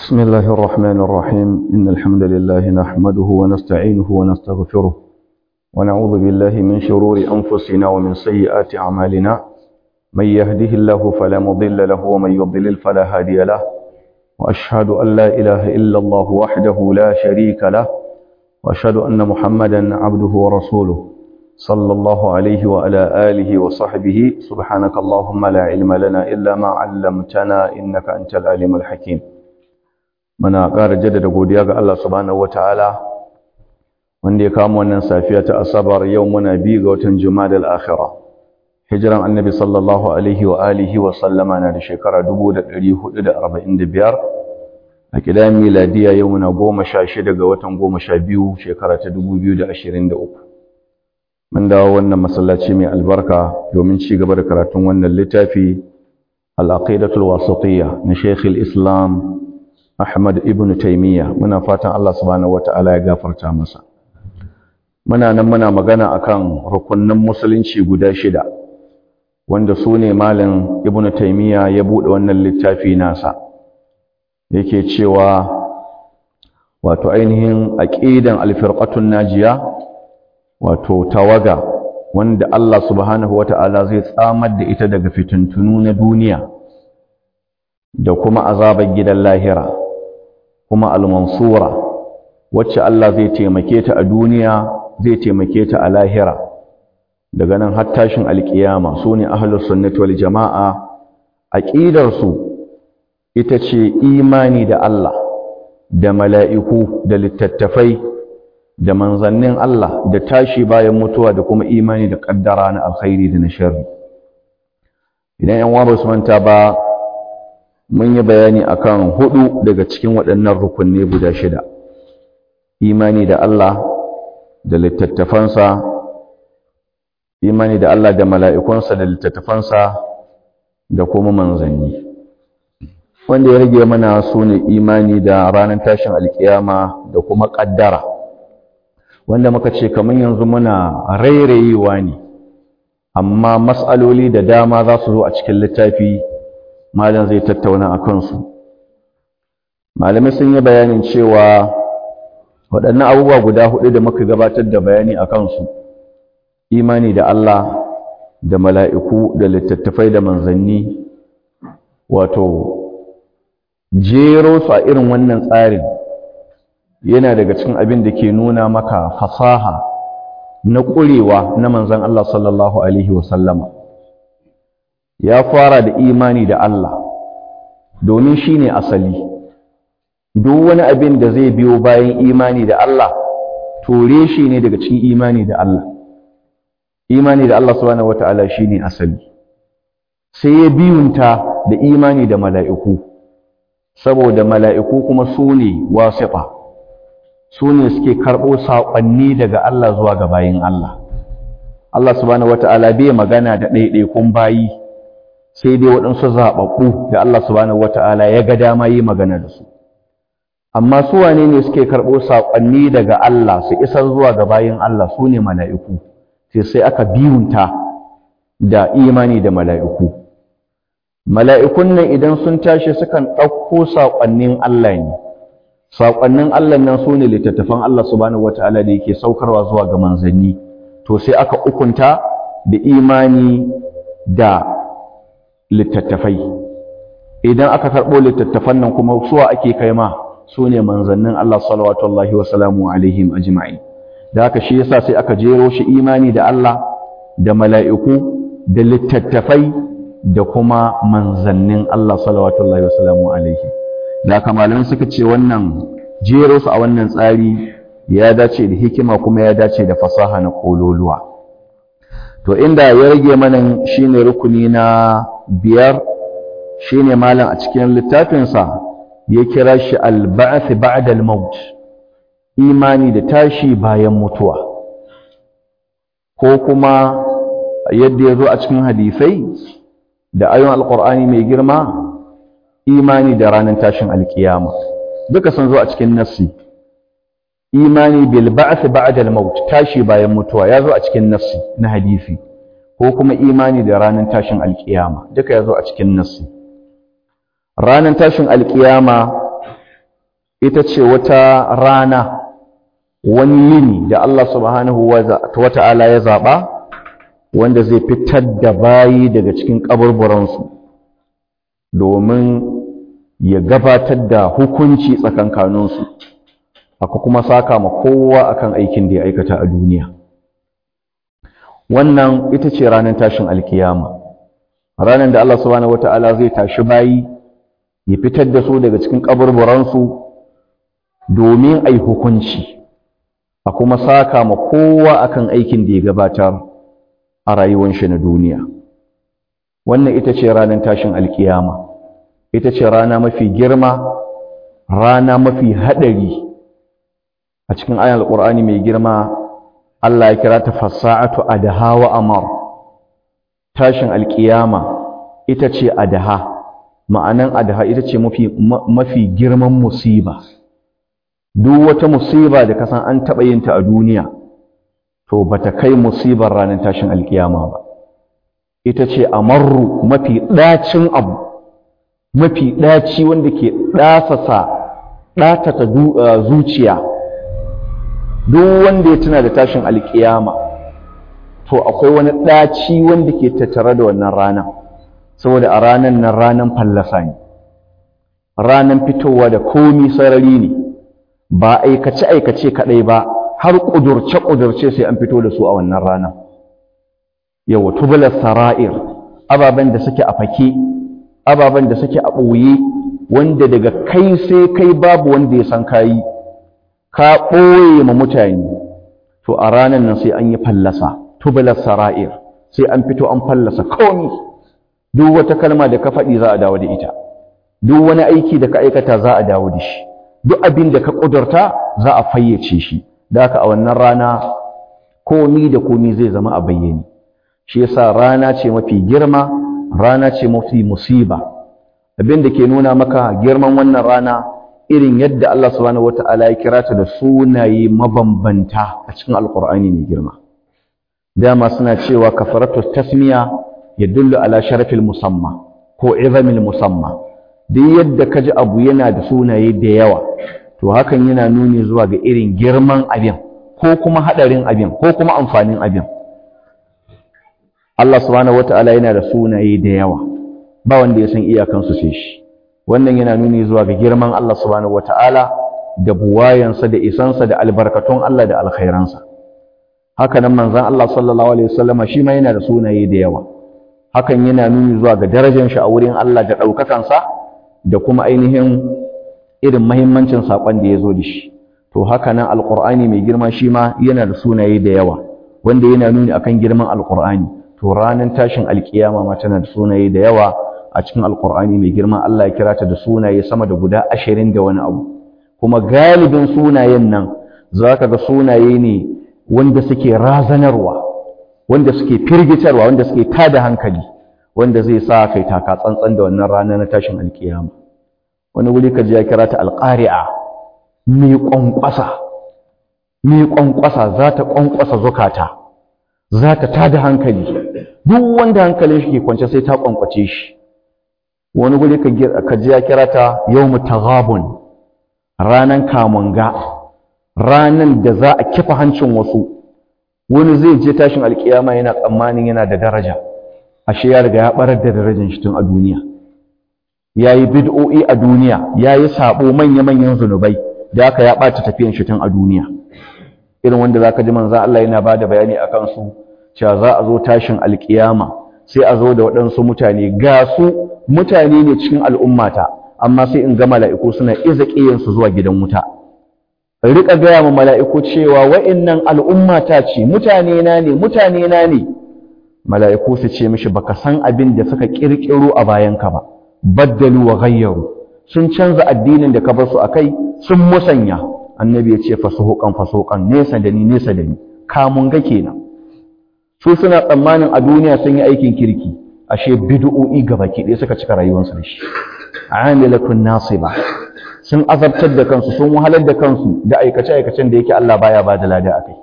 بسم الله الرحمن الرحيم إن الحمد لله نحمده ونستعينه ونستغفره ونعوذ بالله من شرور أنفسنا ومن سيئات أعمالنا من يهده الله فلا مضل له ومن يضلل فلا هادي له وأشهد أن لا إله إلا الله وحده لا شريك له وأشهد أن محمدا عبده ورسوله صلى الله عليه وعلى آله وصحبه سبحانك اللهم لا علم لنا إلا ما علمتنا إنك أنت العليم الحكيم muna ƙara jaddada godiya ga Allah subhanahu wataala wanda ya kama wannan safiya ta asabar yau muna bi ga watan jumadal akhira hijiran annabi sallallahu alaihi wa alihi wa sallama na da shekara 1445 a kidan miladiya yau muna 16 ga watan 12 shekara ta 2023 mun dawo wannan masallaci mai albarka domin ci gaba da karatun wannan littafi al-aqidatul wasatiyya na Sheikh al-Islam Ahmad ibn Taymiyyah muna fatan Allah subhanahu wataala ya gafarta masa muna nan muna magana akan rukunnan musulunci guda shida wanda su ne malam ibn Taymiyyah ya bude wannan littafi nasa yake cewa wato ainihin aqidan al-firqatun najiya wato tawaga wanda Allah subhanahu wataala zai tsamar da ita daga fitintunu na duniya da kuma azabar gidan lahira kuma al-mansura wacce Allah zai taimake ta a duniya zai taimake ta a lahira daga nan har tashin alkiyama sune ahlus sunnati wal jamaa aqidar su ita ce imani da Allah da mala'iku da littattafai da manzannin Allah da tashi bayan mutuwa da kuma imani da kaddara na alkhairi da na sharri idan yan uwa ba su manta ba mun yi bayani akan hudu daga cikin waɗannan rukunne guda shida imani da Allah da littattafansa imani da Allah da mala'ikunsa da littattafansa da kuma manzanni wanda ya rage mana su ne imani da ranar tashin alkiyama da kuma ƙaddara wanda muka ce kamar yanzu muna rairayewa ne amma matsaloli da dama za su zo a cikin littafi malam zai tattauna a kansu malamai sun yi bayanin cewa waɗannan abubuwa guda hudu da muka gabatar da bayani a kansu imani da Allah da mala'iku da littattafai da manzanni wato jero su a irin wannan tsarin yana daga cikin abin da ke nuna maka fasaha na ƙurewa na manzan Allah sallallahu Alaihi wasallama ya fara da imani da Allah domin shi ne asali duk wani abin da zai biyo bayan imani da Allah tore shi ne daga cikin imani da Allah imani da Allah subhanahu wata'ala shi ne asali sai ya biyunta da imani da mala'iku saboda mala'iku kuma su ne wasiƙa su ne suke karɓo saƙonni daga Allah zuwa ga bayin Allah Allah subhanahu wata'ala bai magana da ɗaiɗaikun bayi sai dai waɗansu zaɓaɓɓu da Allah subhanahu wata'ala ya ga dama yi magana da su amma su wane ne suke karɓo saƙonni daga Allah su isar zuwa ga bayin Allah su ne mala'iku sai sai aka biyunta da imani da mala'iku mala'ikun nan idan sun tashi sukan ɗauko saƙonnin Allah ne saƙonnin Allah nan su ne littattafan Allah subhanahu wata'ala da yake saukarwa zuwa ga manzanni to sai aka ukunta da imani da littattafai idan aka karɓo littattafan nan kuma suwa ake kai ma su ne manzannin Allah salawatullahi wa salamu alaihim ajma'in da haka shi yasa sai aka jero shi imani da Allah da mala'iku da littattafai da kuma manzannin Allah salawatullahi wa salamu alaihim da haka malamai suka ce wannan jero su a wannan tsari ya dace da hikima kuma ya dace da fasaha na kololuwa to inda ya rage mana shine rukuni na biyar shine malam a cikin littafinsa ya kira shi al-ba'th ba'da al-maut imani da tashi bayan mutuwa ko kuma yadda ya zo a cikin hadisai da ayon alqur'ani mai girma imani da ranar tashin alkiyama duka sun zo a cikin nassi imani bil ba'th ba'da al-maut tashi bayan mutuwa ya zo a cikin nassi na hadisi ko kuma imani da ranar tashin alkiyama duka ya zo a cikin nassi ranar tashin alkiyama ita ce wata rana wani yini da Allah subhanahu wa ta'ala ya zaɓa wanda zai fitar da bayi daga cikin ƙaburburansu domin ya gabatar da hukunci tsakankaninsu aka kuma saka ma kowa akan aikin da ya aikata a duniya wannan ita ce ranar tashin alkiyama ranar da Allah subhanahu wata'ala zai tashi bayi ya fitar da su daga cikin kaburburansu domin ai hukunci a kuma saka ma kowa akan aikin da ya gabatar a rayuwar shi na duniya wannan ita ce ranar tashin alkiyama ita ce rana mafi girma rana mafi haɗari a cikin ayan alƙur'ani mai girma Allah ya kira ta fasa'atu adaha wa amar tashin alƙiyama ita ce adaha ma'anan adaha ita ce mafi mafi girman musiba duk wata musiba da kasan an taɓa yin ta a duniya to bata kai musibar ranar tashin alƙiyama ba ita ce amarru mafi ɗacin abu mafi ɗaci wanda ke ɗasasa ɗatata zuciya duk wanda ya tuna da tashin alkiyama to akwai wani ɗaci wanda ke tattare da wannan rana saboda a ranan nan ranan fallasa ne ranan fitowa da komi sarari ne ba aikace aikace kaɗai ba har ƙudurce ƙudurce sai an fito da su a wannan rana yawa tubular sara'ir ababen da suke a fake ababen da suke a ɓoye wanda daga kai sai kai babu wanda ya san kayi ka ɓoye ma mutane to a ranar nan sai an yi fallasa tubular sara'ir sai an fito an fallasa komi duk wata kalma da ka faɗi za a dawo da ita duk wani aiki da ka aikata za a dawo da shi duk abin da ka ƙudurta za a fayyace shi da haka a wannan rana komi da komi zai zama a bayyane shi yasa rana ce mafi girma rana ce mafi musiba abin da ke nuna maka girman wannan rana irin yadda Allah subhanahu wata'ala ya kira ta da sunaye mabambanta a cikin alkur'ani mai girma dama suna cewa kafaratu tasmiya ya dullu ala sharafil musamma ko izamil musamma duk yadda ka ji abu yana da sunaye da yawa to hakan yana nuni zuwa ga irin girman abin ko kuma hadarin abin ko kuma amfanin abin Allah subhanahu wata'ala yana da sunaye da yawa ba wanda ya san iyakansu sai shi wannan yana nuni zuwa ga girman Allah subhanahu wata'ala da buwayansa da isansa da albarkatun Allah da alkhairansa haka nan manzon Allah sallallahu alaihi wasallam shi ma yana da sunaye da yawa hakan yana nuni zuwa ga darajar shi a wurin Allah da daukakansa da kuma ainihin irin muhimmancin sakon da ya zo da shi to haka nan alqur'ani mai girma shi ma yana da sunaye da yawa wanda yana nuni akan girman alqur'ani to ranar tashin alkiyama ma tana da sunaye da yawa a cikin alkur'ani mai girma Allah ya kira ta da sunaye sama da guda ashirin da wani abu kuma galibin sunayen nan za ka ga sunaye ne wanda suke razanarwa wanda suke firgitarwa wanda suke tada hankali wanda zai sa kai taka tsantsan da wannan rana na tashin alkiyama wani wuri ka ji ya kira ta alƙari'a mai ƙwanƙwasa mai ƙwanƙwasa za ta ƙwanƙwasa zukata za ta tada hankali duk wanda hankalin shi ke kwance sai ta ƙwanƙwace shi wani guri ka ji ya kira ta yawmu taghabun ranan kamunga ranan da za a kifa hancin wasu wani zai je tashin alkiyama yana tsammanin yana da daraja ashe ya riga ya barar da darajar shi tun a duniya yayi bid'o'i a duniya yayi sabo manya-manyan zunubai da haka ya bata tafiyan shi tun a duniya irin wanda zaka ji manzo Allah yana bada bayani akan su cewa za a zo tashin alkiyama sai a zo da waɗansu mutane ga su mutane ne cikin al'ummata amma sai in ga mala'iku suna iza ƙiyansu zuwa gidan wuta riƙa gaya ma mala'iku cewa wa'innan al'ummata ce mutane na ne mutane na ne mala'iku su ce mishi baka san abin da suka ƙirƙiro a bayanka ba baddalu wa gayyaru sun canza addinin da ka bar su akai sun musanya annabi ya ce fasuhuqan fasuhuqan nesa da ni nesa da ni kamun ga kenan su suna tsammanin a duniya sun yi aikin kirki ashe bid'o'i gabaki ɗaya suka cika rayuwarsu da shi amilatun nasiba sun azabtar da kansu sun wahalar da kansu da aikace aikacen da yake Allah baya ba da lada akai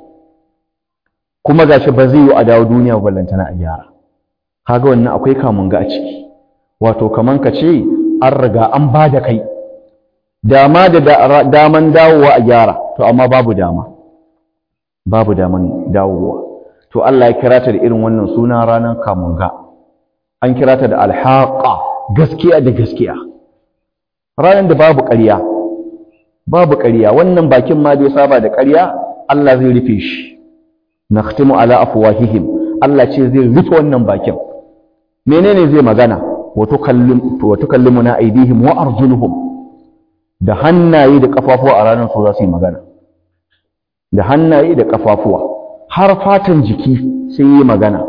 kuma gashi ba zai yi a dawo duniya ba ballantana a gyara kaga wannan akwai kamun ga a ciki wato kaman ka ce an riga an ba da kai dama da daman dawowa a gyara to amma babu dama babu daman dawowa to Allah ya kira ta da irin wannan suna ranar kamunga an kira ta da alhaqa gaskiya da gaskiya ranar da babu ƙarya babu ƙarya wannan bakin ma bai saba da ƙarya Allah zai rufe shi nakhtimu ala afwahihim Allah ce zai rufe wannan bakin menene zai magana wa tukallim wa tukallimuna aydihim wa arjuluhum da hannaye da kafafuwa a ranar su za su yi magana da hannaye da kafafuwa har fatan jiki sai yi magana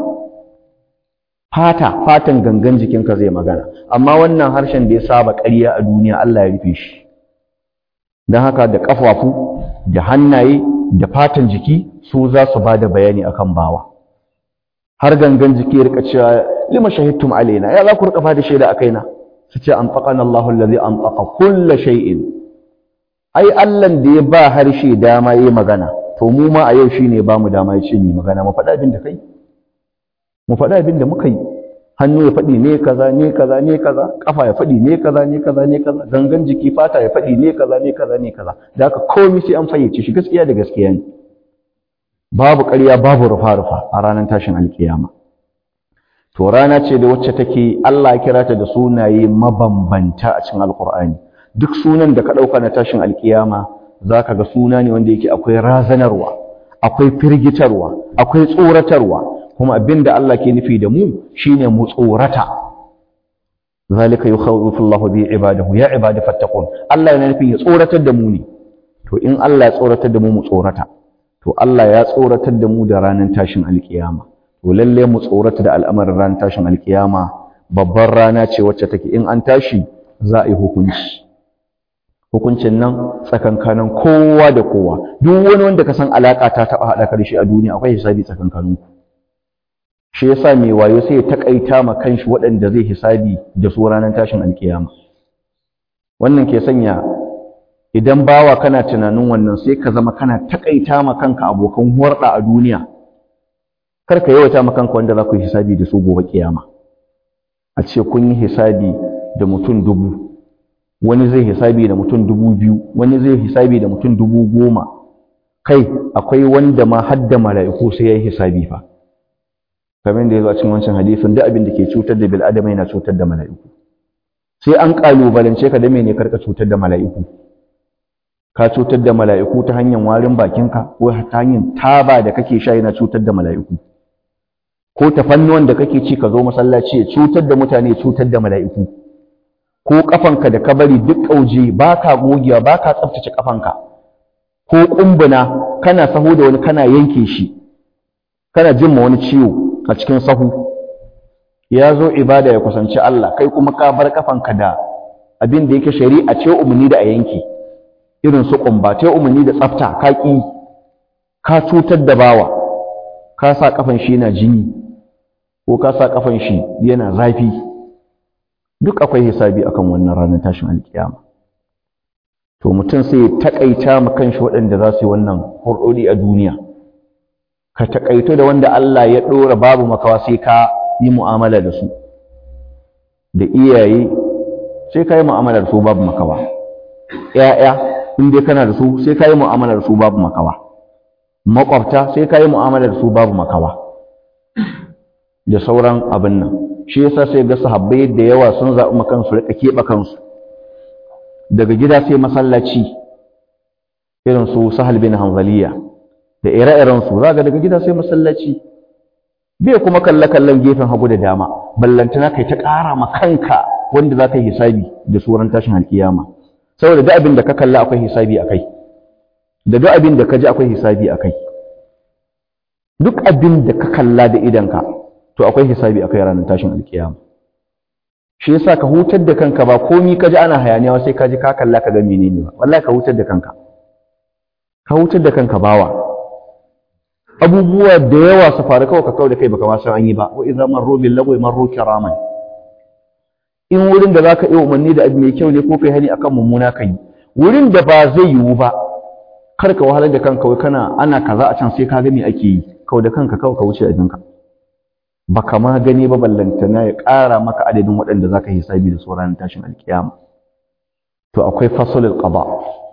fata fatan gangan jikinka zai magana amma wannan harshen da ya saba ƙarya a duniya Allah ya rufe shi don haka da kafafu da hannaye da fatan jiki su za su ba da bayani akan bawa har gangan jiki ya rika cewa lima shahidtum alaina ya za ku rika da shaida a kaina su ce an faƙan Allahu allazi an faƙa kulla shay'in ai Allahn da ya ba harshe dama yi magana to mu ma a yau shine ba mu dama ya ce mu magana mu faɗa abin da kai mu faɗa abin da muka yi hannu ya faɗi ne kaza ne kaza ne kaza kafa ya faɗi ne kaza ne kaza ne kaza gangan jiki fata ya faɗi ne kaza ne kaza ne kaza da haka komai sai an fayyace shi gaskiya da gaskiya ne babu ƙarya babu rufa-rufa a ranar tashin alkiyama to rana ce da wacce take Allah ya kira ta da sunaye mabambanta a cikin alkur'ani duk sunan da ka ɗauka na tashin alkiyama za ka ga suna ne wanda yake akwai razanarwa akwai firgitarwa akwai tsoratarwa kuma abin da Allah ke nufi da mu shine mu tsorata zalika yukhawwifu Allahu bi ibadahu ya ibadi fattaqun Allah yana nufin ya tsoratar da mu ne to in Allah ya tsoratar da mu mu tsorata to Allah ya tsoratar da mu da ranar tashin alkiyama to lalle mu tsorata da al'amarin ranar tashin alkiyama babbar rana ce wacce take in an tashi za a yi hukunci hukuncin nan tsakankanin kowa da kowa duk wani wanda ka san alaka ta taba hada karshe a duniya akwai hisabi tsakankanin ku shi yasa mai wayo sai ya takaita ma kanshi waɗanda zai hisabi da su ranar tashin alkiyama wannan ke sanya idan bawa kana tunanin wannan sai ka zama kana takaita ma kanka abokan hurɗa a duniya kar ka yawaita ma kanka wanda za ku yi hisabi da su gobe kiyama a ce kun yi hisabi da mutum dubu wani zai hisabi da mutum dubu biyu wani zai hisabi da mutum dubu goma kai akwai wanda ma hadda mala'iku sai ya yi hisabi fa kamar da ya zo a cikin wancan hadisin duk abin da ke cutar da bil'adama yana cutar da mala'iku sai an kalubalance ka da mene karka cutar da mala'iku ka cutar da mala'iku ta hanyar warin bakinka ko ta hanyar taba da kake sha yana cutar da mala'iku ko ta fannuwan da kake ci ka zo masallaci ya cutar da mutane cutar da mala'iku ko kafanka da ka bari duk kauje baka gogewa baka tsaftace kafanka ko kumbuna kana sahu da wani kana yanke shi kana jin ma wani ciwo a cikin sahu ya zo ibada ya kusanci Allah kai kuma ka bar kafanka da abin da yake shari'a ce umarni da a yanke irin su kumba ta umarni da tsafta ka ƙi ka cutar da bawa ka sa kafan shi yana jini ko ka sa kafan shi yana zafi duk akwai hisabi akan wannan ranar tashin alkiyama to mutum sai takaita ma kanshi waɗanda za su yi wannan hurɗoɗi a duniya ka takaito da wanda Allah ya ɗora babu makawa sai ka yi mu'amala da su da iyaye sai ka yi mu'amala da su babu makawa ‘ya'ya in dai kana da su sai ka yi mu'amala da su babu makawa makwabta sai ka yi mu'amala da su babu makawa da sauran abin nan shi yasa sai ga sahabbai da yawa sun zaɓi makansu rika keɓe kansu daga gida sai masallaci irin su sahal bin hanzaliya da ire-iren su za ga daga gida sai masallaci bai kuma kalle kallon gefen hagu da dama ballantana kai ta ƙara ma kanka wanda za ka yi hisabi da suran tashin alkiyama saboda duk abin da ka kalla akwai hisabi a kai da duk abin da ka ji akwai hisabi a kai duk abin da ka kalla da idanka to akwai hisabi a kai ranar tashin alkiyama shi yasa ka hutar da kanka ba komi ka ji ana hayaniya sai ka ji ka kalla ka ga menene ba wallahi ka hutar da kanka ka hutar da kanka bawa abubuwa da yawa su faru kawai ka kawai da kai baka ma san an yi ba wa idza marru bil lagwi marru kiraman in wurin da zaka iya umarni da abu mai kyau ne ko kai hani akan mummuna kai wurin da ba zai yiwu ba kar ka wahalar da kanka wai kana ana kaza a can sai ka ga me ake yi kawai da kanka kawai ka wuce abinka baka ma gani ba ballantana ya ƙara maka adadin waɗanda zaka hisabi da sauran tashin alkiyama to akwai fasalul qada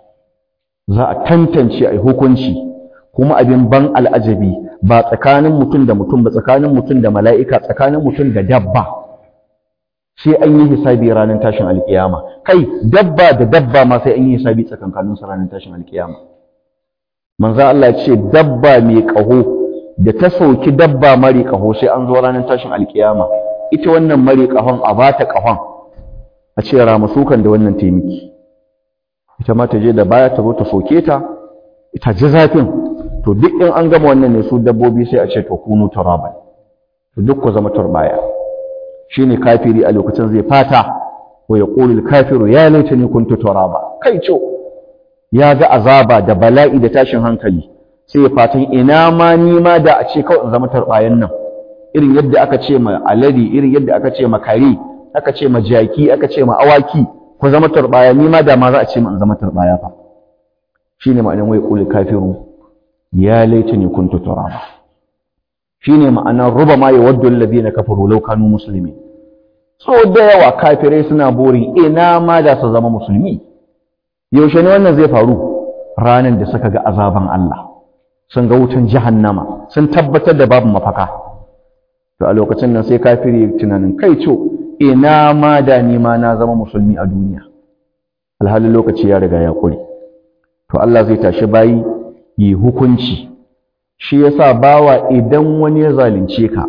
za a tantance a hukunci kuma abin ban al'ajabi ba tsakanin mutum da mutum ba tsakanin mutum da mala'ika tsakanin mutum da dabba sai an yi hisabi ranar tashin alkiyama kai dabba da dabba ma sai an yi hisabi tsakankanin su ranar tashin alkiyama manzo Allah ce dabba mai kaho da ta sauki dabba mari kaho sai an zo ranar tashin alkiyama ita wannan mari kahon a bata kahon a ce ramasukan da wannan taimaki ita ma ta je da baya ta zo ta soke ta ita ji zafin to duk in an gama wannan ne su dabbobi sai a ce to kunu turaban to duk ku zama turbaya shine kafiri a lokacin zai fata wa yaqulu al-kafiru ya laitani kuntu turaba kai co ya ga azaba da bala'i da tashin hankali sai ya fatan ina ma ni ma da a ce kawai in zama turbayan nan irin yadda aka ce ma aladi irin yadda aka ce ma kare aka ce ma jaki aka ce ma awaki ku zama turbaya ni ma da ma za a ce ma in zama turbaya fa shine ma'anar wai qul kafiru ya laitani kuntu turaba shine ma'anar ruba ma yawaddu alladhina kafaru law kanu muslimin so da yawa kafirai suna burin ina ma da su zama musulmi yaushe ne wannan zai faru ranan da suka ga azaban Allah sun ga wutan jahannama sun tabbatar da babu mafaka to a lokacin nan sai kafiri tunanin kai co ina ma da ni ma na zama musulmi a duniya alhalin lokaci ya riga ya kure to Allah zai tashi bayi yi hukunci shi yasa bawa idan wani ya zalunce ka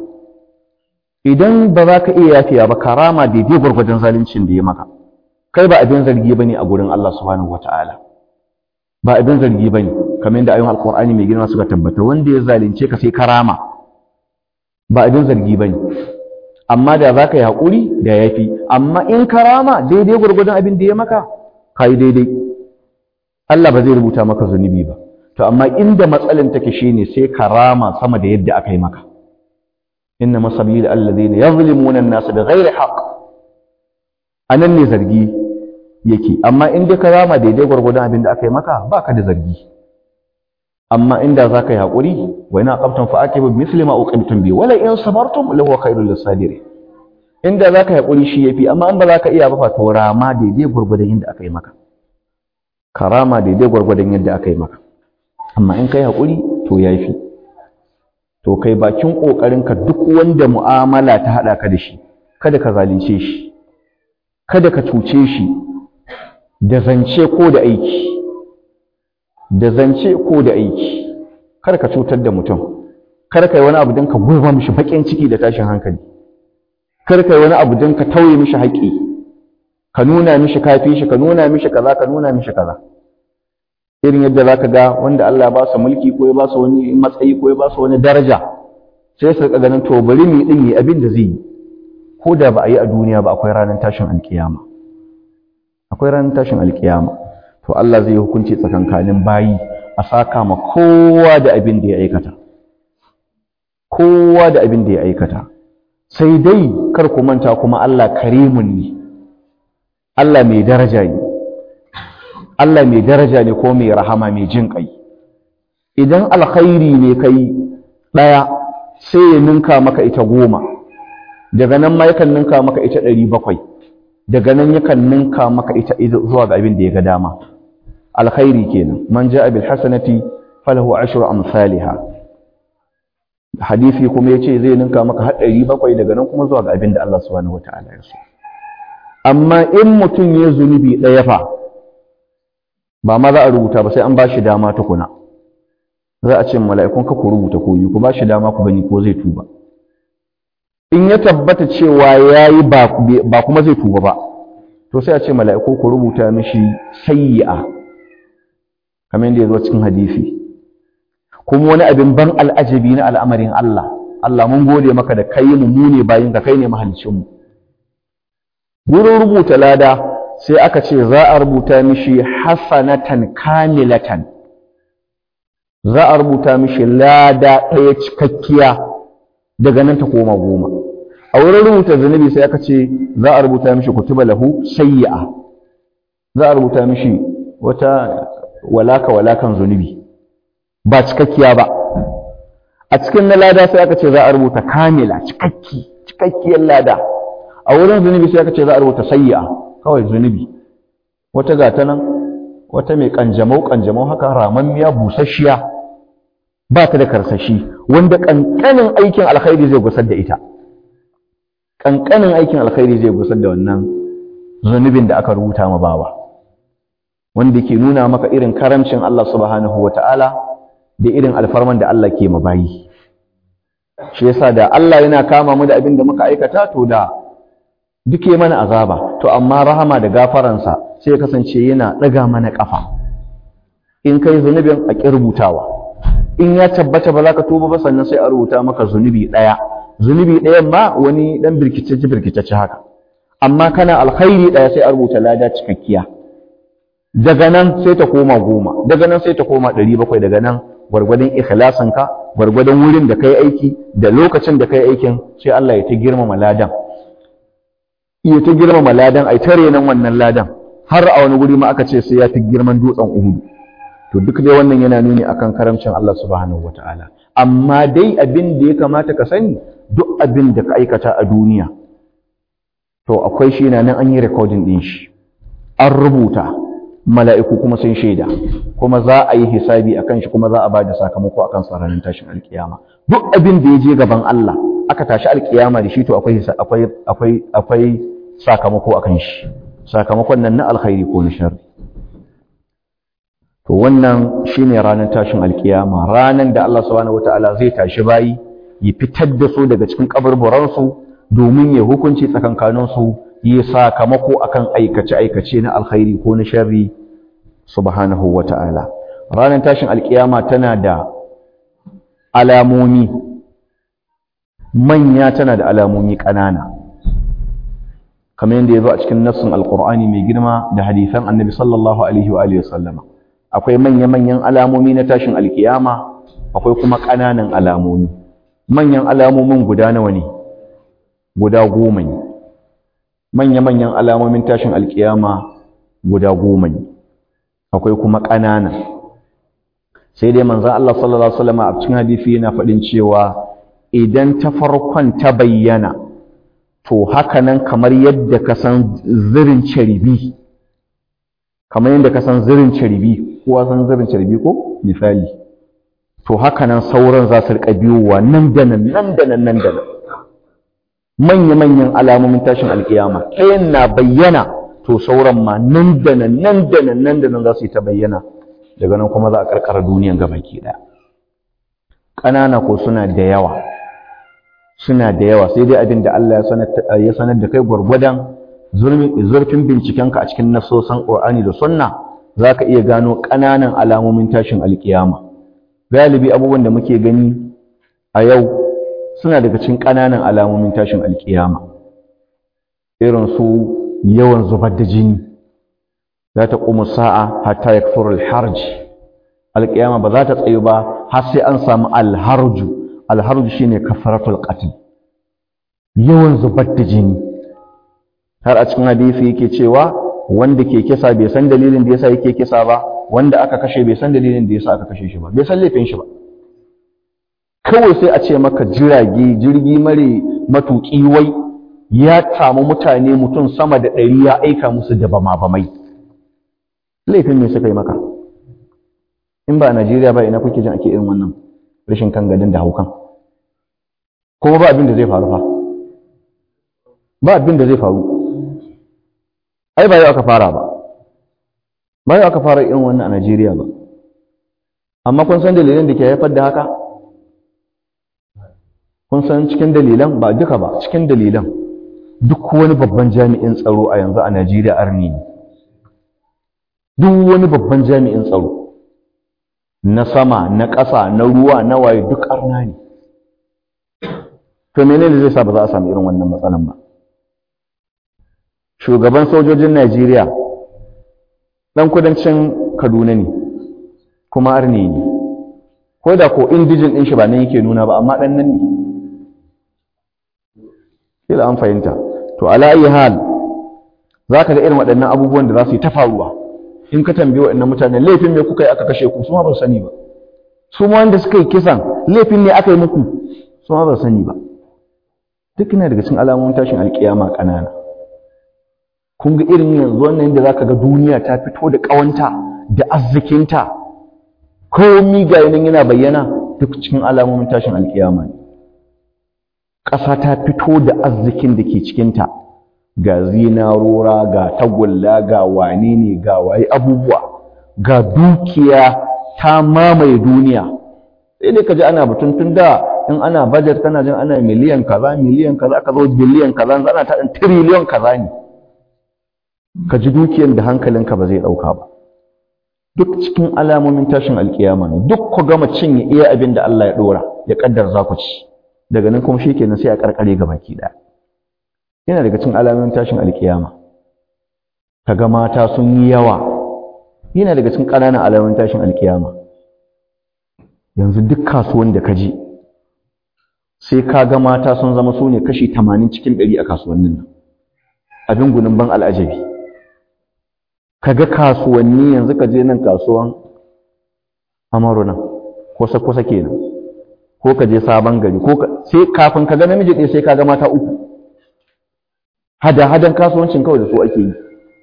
idan ba za ka iya yafiya ba karama daidai gwargwadon zaluncin da ya maka kai ba abin zargi bane a gurin Allah subhanahu wataala ba abin zargi bane kamar yadda ayoyin alqur'ani mai girma suka tabbata wanda ya zalunce ka sai karama ba abin zargi bane amma da za ka yi haƙuri da yafi amma in karama daidai gwargwadon abin da ya maka kai daidai Allah ba zai rubuta maka zunubi ba to amma inda matsalin take shine sai karama sama da yadda aka yi maka inna masabil alladhina yazlimuna an-nas bighairi haqq anan ne zargi yake amma in dai karama daidai gwargwadon abin da aka yi maka baka da zargi amma inda zaka yi hakuri wa ina qabtum fa aqibu misli ma uqimtum bi wala in sabartum lahu khairul lisabirin inda zaka yi hakuri shi yafi amma in ba zaka iya ba fa to rama daidai gwargwadon yadda aka yi maka karama daidai gwargwadon yadda aka yi maka amma in kai haƙuri to ya fi to kai bakin ƙoƙarinka duk wanda mu'amala ta haɗa ka da shi kada ka zalunce shi kada ka cuce shi da zance ko da aiki da zance ko da aiki kar ka cutar da mutum kar ka yi wani abu don ka gurba mishi baƙin ciki da tashin hankali kar ka yi wani abu don ka tauye mishi haƙƙi ka nuna mishi kafi shi ka nuna mishi kaza ka nuna mishi kaza irin yadda zaka ga wanda Allah ya ba su mulki ko ya ba su wani matsayi ko ya ba su wani daraja sai su ganin to bari mu din yi abin da zai yi ko da ba a yi a duniya ba akwai ranar tashin alkiyama akwai ranar tashin alkiyama to Allah zai yi hukunci tsakankanin bayi a saka ma kowa da abin da ya aikata kowa da abin da ya aikata sai dai kar ku manta kuma Allah karimun ne Allah mai daraja ne Allah mai daraja ne ko mai rahama mai jin ƙai idan alkhairi ne kai ɗaya sai ya ninka maka ita goma daga nan ma yakan ninka maka ita ɗari bakwai daga nan yakan ninka maka ita zuwa ga abin da ya ga dama alkhairi kenan man ja'a bil hasanati falahu ashru amsalha hadisi kuma yace zai ninka maka har ɗari bakwai daga nan kuma zuwa ga abin da Allah subhanahu wataala ya so amma in mutum ya zunubi ɗaya fa ba ma za a rubuta ba sai an ba shi dama tukuna za a ce mala'ikun ka ku rubuta ko yi ku ba shi dama ku gani ko zai tuba in ya tabbata cewa ya yi ba kuma zai tuba ba to sai a ce mala'iku ku rubuta mishi sayyi'a kamar yadda ya zo cikin hadisi kuma wani abin ban al'ajabi na al'amarin Allah Allah mun gode maka da kai mu mu ne bayin ka kai ne mahalicin mu wurin rubuta lada sai aka ce za a rubuta mishi hasanatan kamilatan za a rubuta mishi lada ɗaya cikakkiya daga nan ta koma goma a wurin rubuta zunubi sai aka ce za a rubuta mishi kutuba lahu sayyi'a za a rubuta mishi wata walaka walakan zunubi ba cikakkiya ba a cikin na lada sai aka ce za a rubuta kamila cikakki cikakkiyar lada a wurin zunubi sai aka ce za a rubuta sayyi'a kawai zunubi wata gata nan wata mai kanjamau kanjamau haka ramammiya busasshiya ba ta da karsashi wanda kankanin aikin alkhairi zai gusar da ita kankanin aikin alkhairi zai gusar da wannan zunubin da aka rubuta ma bawa wanda ke nuna maka irin karamcin Allah subhanahu wata'ala da irin alfarman da Allah ke mabayi shi yasa da Allah yana kama mu da abin da muka aikata to da duke mana azaba to amma rahama da gafaransa sai kasance yana ɗaga mana ƙafa in kai zunubin a ƙi rubutawa in ya tabbata ba za ka tuba ba sannan sai a rubuta maka zunubi ɗaya zunubi ɗayan ma wani ɗan birkicece birkicece haka amma kana alkhairi ɗaya sai a rubuta lada cikakkiya daga nan sai ta koma goma daga nan sai ta koma ɗari bakwai daga nan gwargwadon ikhlasinka gwargwadon wurin da kai aiki da lokacin da kai aikin sai Allah ya ta girmama ladan iya ta girmama ladan ai tare nan wannan ladan har a wani guri ma aka ce sai ya fi girman dutsen Uhudu to duk dai wannan yana nuni akan karamcin Allah subhanahu wataala amma dai abin da ya kamata ka sani duk abin da ka aikata a duniya to akwai shi na nan an yi recording din shi an rubuta mala'iku kuma sun shaida kuma za a yi hisabi akan shi kuma za a ba da sakamako akan sa ranar tashin alkiyama duk abin da ya je gaban Allah aka tashi alkiyama da shi to akwai akwai akwai akwai sakamako akan shi sakamakon nan na alkhairi ko na sharri to wannan shine ranar tashin alkiyama ranar da Allah subhanahu wataala zai tashi bayi ya fitar da su daga cikin kaburburan su domin ya hukunci tsakankanin su yi sakamako akan aikace aikace na alkhairi ko na sharri subhanahu wataala ranar tashin alkiyama tana da alamomi manya tana da alamomi ƙanana kamar yadda ya zo a cikin nassin alkur'ani mai girma da hadisan annabi sallallahu alaihi wa alihi sallama akwai manya-manyan alamomi na tashin alkiyama akwai kuma ƙananan alamomi manyan alamomin guda nawa ne guda goma ne manya-manyan alamomin tashin alkiyama guda goma ne akwai kuma ƙanana sai dai manzon Allah sallallahu alaihi wasallam a cikin hadisi yana faɗin cewa idan ta farkon ta bayyana to haka nan kamar yadda ka san zirin caribi kamar yadda ka san zirin caribi kowa san zirin caribi ko misali to haka nan sauran za su riƙa biyowa nan da nan nan da nan nan da nan manya-manyan alamomin tashin alƙiyama ɗayan na bayyana to sauran ma nan da nan nan da nan nan da nan za su yi ta bayyana daga nan kuma za a ƙarƙara duniyan gabaki ɗaya ƙanana ko suna da yawa suna da yawa sai dai abin da Allah ya sanar da kai gwargwadon zurfin bincikenka a cikin nasosan Qur'ani da Sunna za ka iya gano ƙananan alamomin tashin alƙiyama galibi abubuwan da muke gani a yau suna daga cikin ƙananan alamomin tashin alƙiyama irin su yawan zubar da jini za ta ƙumu sa'a hatta ya harj alƙiyama ba za ta tsayu ba har sai an samu alharju alharju shine kafaratul qatl yawan zubar da jini har a cikin hadisi yake cewa wanda ke kisa bai san dalilin da yasa yake kisa ba wanda aka kashe bai san dalilin da yasa aka kashe shi ba bai san laifin shi ba kawai sai a ce maka jirage jirgi mare matuƙi wai ya samu mutane mutum sama da ɗari ya aika musu da bama bamai laifin me suka yi maka in ba a Najeriya ba ina kuke jin ake irin wannan rashin kan gadin da haukan kuma ba abin da zai faru fa ba abin da zai faru ai ba yau aka fara ba ba yau aka fara irin wannan a Najeriya ba amma kun san dalilan da ke haifar da haka kun san cikin dalilan ba duka ba cikin dalilan duk wani babban jami'in tsaro a yanzu a Najeriya arni ne duk wani babban jami'in tsaro na sama na ƙasa na ruwa na waye duk arna ne to menene zai sa ba za a samu irin wannan matsalan ba shugaban sojojin Najeriya dan kudancin Kaduna ne kuma arne ne ko da ko indijin din shi ba nan yake nuna ba amma dan nan ne kila an fahimta to ala ayi hal zaka ga irin waɗannan abubuwan da za su yi ta faruwa in ka tambaye waɗannan mutanen laifin me kuka yi aka kashe ku su ma ba su sani ba su ma wanda suka yi kisan laifin ne aka yi muku su ma ba su sani ba duk ne daga cikin alamomin tashin alkiyama ƙanana kun ga irin yanzu wannan da zaka ga duniya ta fito da ƙawanta da arzikinta komi ga yanin yana bayyana duk cikin alamomin tashin alkiyama ne ƙasa ta fito da arzikin da ke cikinta ga zinarora ga tagulla ga wane ne ga waye abubuwa ga dukiya ta mamaye duniya sai dai ka ji ana batun tun da in ana budget kana jin ana miliyan kaza miliyan kaza ka zo biliyan kaza ana ta ɗin tiriliyon kaza ne ka ji dukiyan da hankalinka ba zai ɗauka ba duk cikin alamomin tashin alkiyama ne duk ku gama cinye iya abin da Allah ya ɗora ya ƙaddar za ku ci daga nan kuma shi kenan sai a ƙarƙare ga baki ɗaya yana daga cikin alamomin tashin alkiyama ka ga mata sun yi yawa yana daga cikin ƙananan alamomin tashin alkiyama yanzu duk kasuwan da ka je sai ka ga mata sun zama su ne kashi tamanin cikin ɗari a kasuwannin nan abin gunin ban al'ajabi ka ga kasuwanni yanzu ka je nan kasuwan amaru nan kusa kusa kenan ko ka je sabon gari ko sai kafin ka ga namiji ɗaya sai ka ga mata uku hada hadan kasuwancin kawai da su ake yi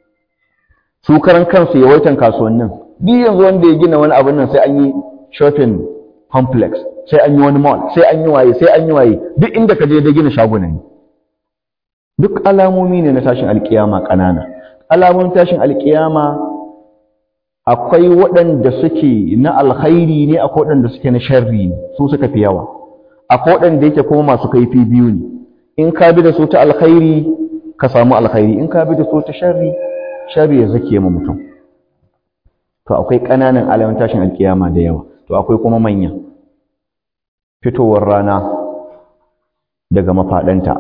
su karan kansu yawaitan kasuwannin duk yanzu wanda ya gina wani abin nan sai an yi shopping complex sai an yi wani mall sai an yi waye sai an yi waye duk inda ka je da gina shaguna ne duk alamomi ne na tashin alkiyama ƙanana alamomin tashin alkiyama akwai waɗanda suke na alkhairi ne akwai waɗanda suke na sharri ne su suka fi yawa akwai waɗanda yake kuma masu kaifi biyu ne in ka bi da su ta alkhairi ka samu alkhairi in ka bi da su ta sharri sharri ya zake ma mutum to akwai ƙananan alamomin tashin alkiyama da yawa to akwai kuma manya fitowar rana daga mafaɗanta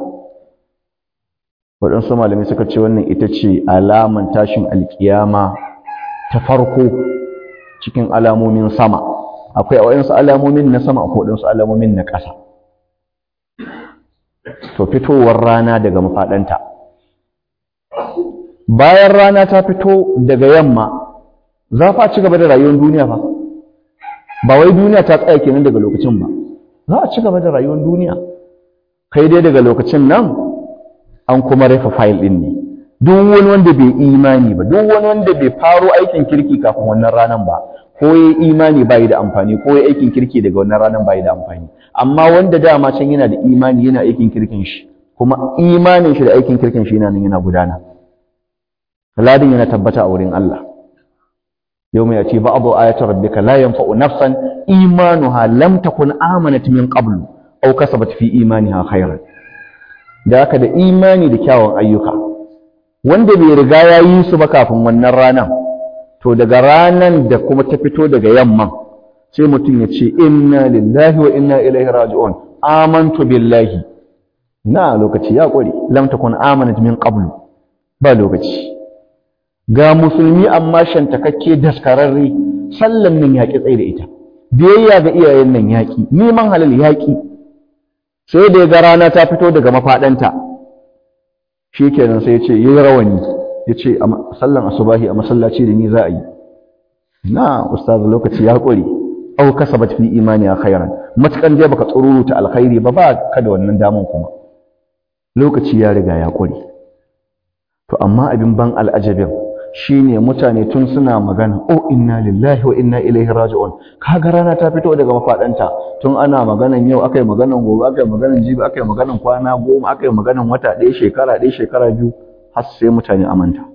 waɗansu malamai suka ce wannan ita ce alaman tashin alkiyama ta farko cikin alamomin sama akwai waɗansu alamomin na sama akwai waɗansu alamomin na ƙasa to fitowar rana daga mafaɗanta bayan rana ta fito daga yamma za fa ci gaba da rayuwar duniya fa ba wai duniya ta tsaya kenan daga lokacin ba za a ci gaba da rayuwar duniya kai dai daga lokacin nan an kuma rufe fayil ɗin ne duk wani wanda bai imani ba duk wani wanda bai faro aikin kirki kafin wannan ranar ba ko ya imani ba da amfani ko ya aikin kirki daga wannan ranar ba da amfani amma wanda dama can yana da imani yana aikin kirkin shi kuma imanin shi da aikin kirkin shi yana nan yana gudana ladin yana tabbata a wurin Allah يوم يأتي بعض آيات ربك لا ينفع نفسا إيمانها لم تكن آمنت من قبل أو كسبت في إيمانها خيرا da haka da imani da kyawun ayyuka wanda bai riga ya yi su ba kafin wannan ranan to daga ranan da kuma ta fito daga yamman sai mutum ya ce inna lillahi wa inna ilaihi raji'un amantu billahi na lokaci ya kware lam takun amanat min qablu ba lokaci ga musulmi amma shantakakke daskararre sallan nan yaƙi tsaye da ita biyayya ga iyayen nan yaƙi neman halal yaƙi sai da ya ga rana ta fito daga mafaɗanta shi kenan sai ya ce yi rawani ya ce sallan asubahi a masallaci da ni za a yi na ustaz lokaci ya ƙure au kasabat fi imani khairan matukan je baka tsururuta alkhairi ba ba ka da wannan daman kuma lokaci ya riga ya ƙure to amma abin ban al'ajabin shine mutane tun suna magana oh inna lillahi wa inna ilaihi raji'un kaga rana ta fito daga mafadanta tun ana maganan yau akai maganan gobe akai maganan jibi akai maganan kwana goma akai maganan wata ɗaya shekara ɗaya shekara biyu har sai mutane amanta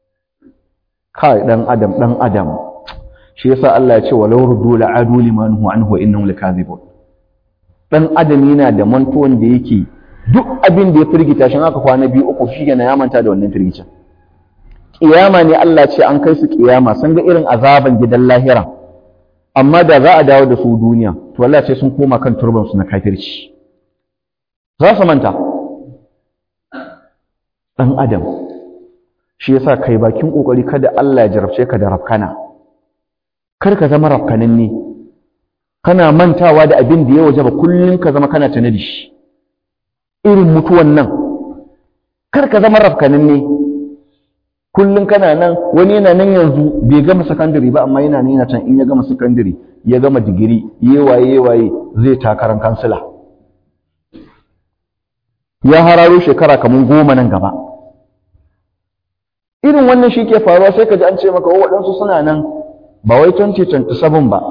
kai dan adam dan adam shi yasa Allah ya ce walau ruddu la'adu liman huwa anhu innahum lakazibun dan adam yana da mantuwan da yake duk abin da ya firgita shi aka kwana biyu uku shi ya manta da wannan firgicin kiyama ne Allah ce an kai su kiyama sun ga irin azaban gidan lahira amma da za a dawo da su duniya to Allah ce sun koma kan turban su na kafirci za su manta dan adam shi yasa kai bakin kokari kada Allah ya jarabce ka da rafkana kar ka zama rafkanin ne kana mantawa da abin da ya wajaba kullun ka zama kana tana da shi irin mutuwan nan kar ka zama rafkanin ne kullum kana nan wani yana nan yanzu bai gama sakandare ba amma yana nan yana can in ya gama sakandare ya gama digiri yewaye yewaye zai takarar kansila ya hararo shekara kamar goma nan gaba irin wannan shi ke faruwa sai ka ji an ce maka waɗansu suna nan ba wai 2027 ba